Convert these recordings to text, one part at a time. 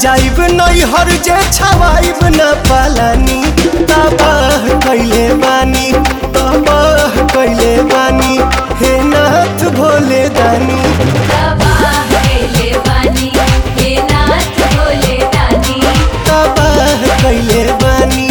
जाइब नैहर जे छवाइब न पालानी तबाह कैले बानी तबाह कैले बानी हे नाथ भोले दानी तबाह कैले बानी हे नाथ भोले दानी तबाह कैले बानी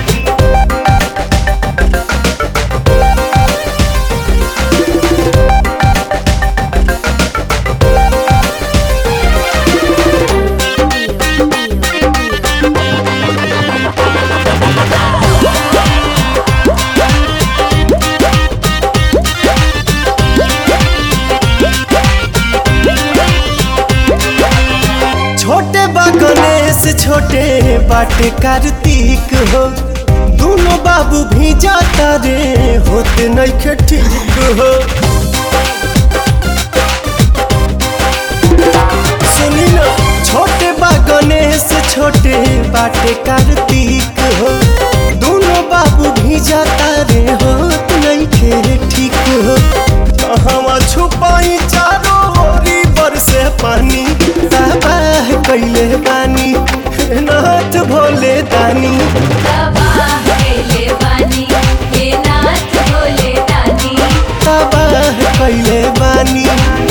छोटे बा गणेश छोटे बाटे कार्तिक हो दोनों बाबू भी जाता रे होते नइखे ठीक हो सुनी ना छोटे बा गणेश छोटे बाटे कार्तिक हो दोनों बाबू भी जाता रे होत नइखे ठीक हो कहवा छुपाई चारों ओरी बरसे पानी तबाह कैले बानी हे नाथ भोले दानी तबाह कैले बानी हे नाथ भोले दानी तबाह कैले बानी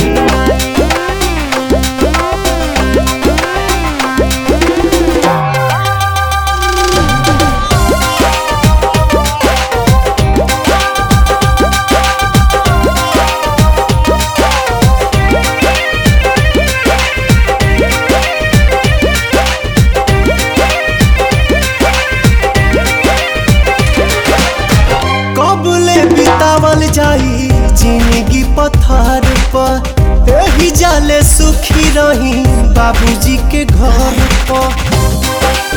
कबले बितावल जाई जिंदगी पत्थर पर एही जाले सुखी रही बाबूजी के घर पर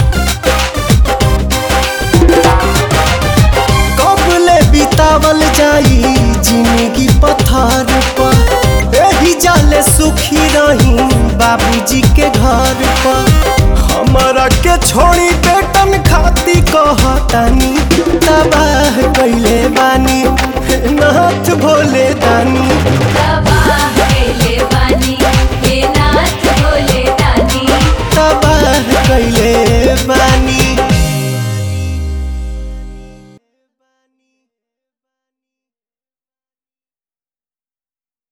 कबले बितावल जाई जिंदगी पत्थर पर एही जाले सुखी रही बाबूजी के घर पर हमारा के छोड़ी बेटन खाती कहतानी तबाह कैले बानी हे नाथ भोले दानी तबाह कैले बानी